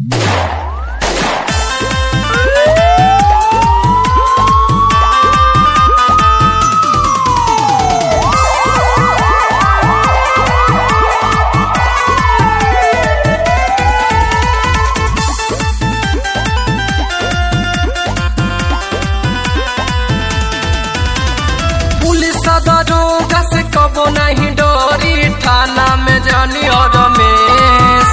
कबो नहीं डोरी थाना में जानी और रमेश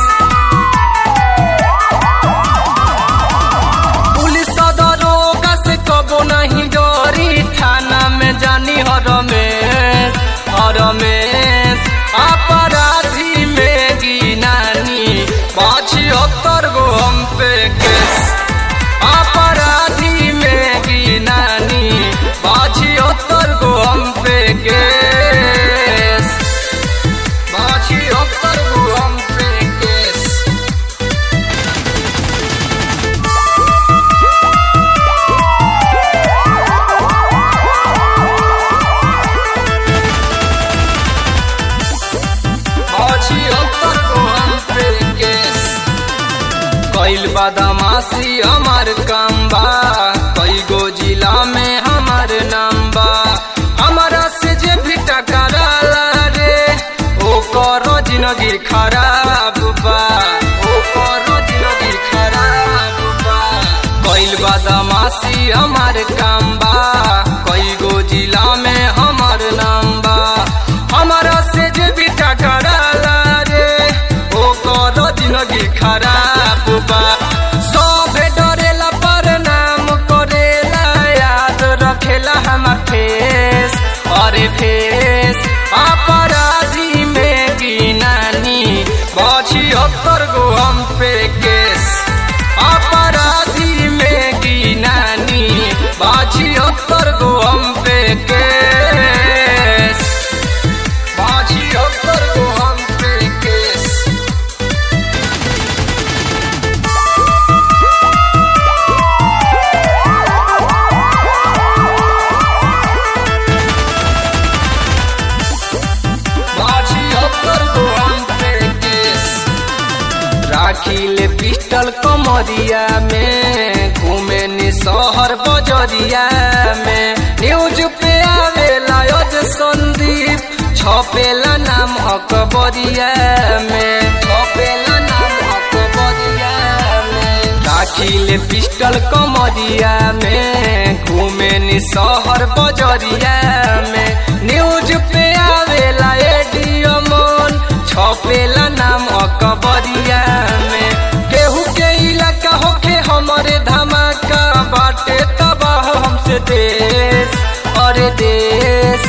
पुलिस दरोगा से कबो नहीं डोरी थाना में जानी और रमेश और रमेश अपराधी में गिनानी पचहत्तर गो हम पे केस अपराधी में गिनानी पचहत्तर गो हम पे केस पचहत्तर गो हम पे केस पचहत्तर गो हम पे केस कैल बदमाशी हमार काम बा कई गो जिला में हमार नाम बा हमारा से जे भी टकराला रे ओ करो जिंदगी खराब बा ओ करो जिंदगी खराब बा कैल बदमाशी हमार काम बा कई गो जिला में हमार नाम बा हमारा से जे भी टकराला रे ओ करो जिंदगी खराब बा सभे डरेला पर नाम करेला याद रखेला हमार फेस अरे फेस अपराधी में गिनानी पचहत्तर गो हम पे केस अपराधी में गिनानी पचहत्तर गो हम पे केस पचहत्तर गो हम पे केस पचहत्तर गो हम पे केस राखी ले पिस्टल कमरिया में घूमे नि शहर बजरिया में न्यूज पे आवेला यज संदीप छपेला नाम अकबरिया में छपेला नाम अकबरिया में राखी ले पिस्टल कमरिया में घूमे नि शहर बजरिया में न्यूज पे आवेला एडियो मन छपेला नाम अकबरिया में केहू के इलाका होखे हमरे धमाका बाटे तबाह हमसे देश अरे देश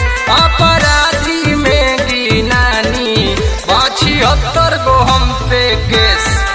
अपराधी में गिनानी पचहत्तर गो हम पे केस